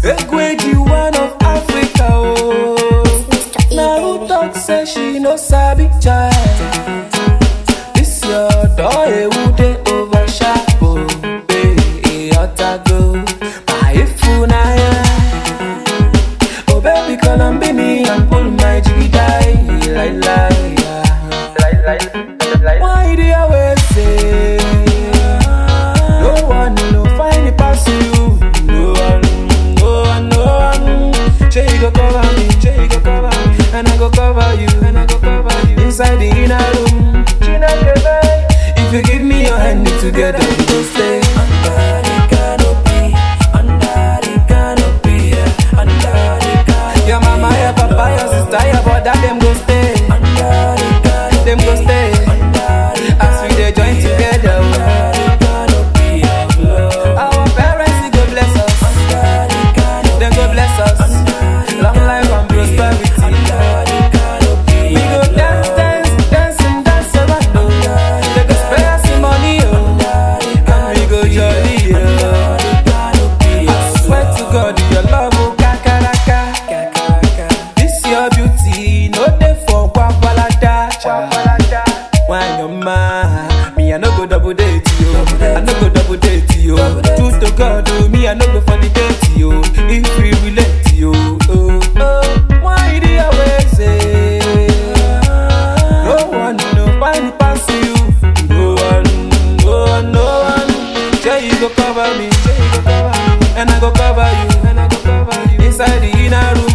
Egweji, one of Africa, oh. Now who talk say she no sabi child? This your door, eh, who dey over sharp, oh. Eh, eh, otago, my ifunaya. Oh baby, come and be me and pull my jiggy die, like, like, yeah. Why do you always say No one no find it past you No one, no one, no one Say you go cover me, say you go cover me And I go cover you, and I go cover you Inside the inner room If you give me your hand together we go stay Under the canopy Under the canopy, yeah Under the canopy Your mama, your papa, your sister, your brother Them go stay Under the canopy Them go stay As we dey join together Under the canopy of love Our parents, they go bless us Them go bless us Long life and prosperity We go dance, dance, dance and dance around oh. They go spare us some money oh And we go jolly oh I swear to God, your love will kakaraka. This your beauty, no dey for gwagwalada. When you're mine, me I no go double date you. I no go double date you. Truth to God, oh, me I no go fornicate you. If we relate you, oh, oh. Why do you always say no one no find it past you? No one, no one, no one. Say you go cover me, say you go cover me, and I go cover you, and I go cover you inside the inner room.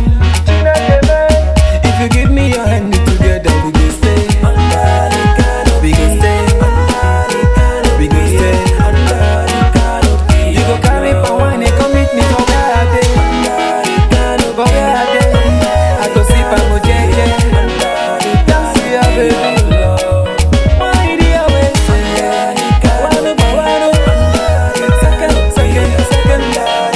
If you give me your hand together, we go stay. We go stay. We go stay. You go carry for wine, and come meet me for where I dey. For where I dey, I go sip and go jeje. Dance to your baby. Why do you always say, wano ba wano? Second, second, second.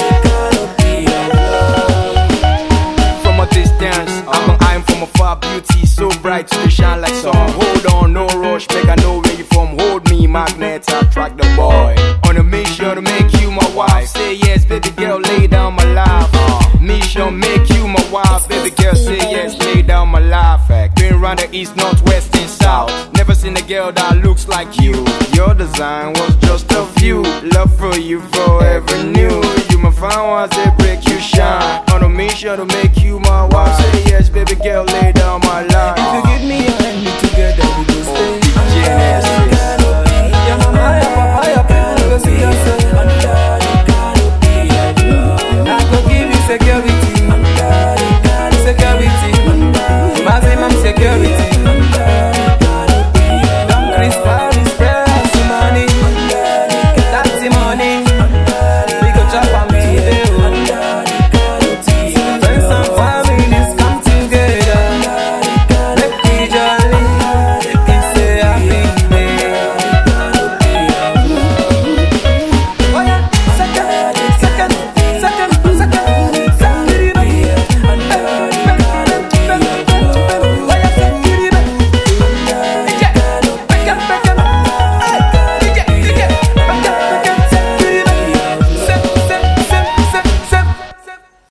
From a distance, I'm an eye from afar. Beauty so bright, they shine like sun. Hold on, no rush, make I know where you from. Hold me, magnets attract the boy. On a mission to make you my wife. Say yes, baby girl, lay down my life. Uh, mission make you my wife, baby girl. Say yes, lay down my life. Been around the east, north, west, and south. Never seen a girl that looks like you. Your design was just a few. Love for you forever new. You my fine ones, they break you shine. On a mission to make you my wife. Say yes, baby girl, lay down my life. If you give me your hand together, we go stay. Genesis. Your mama, your papa, your people go see us.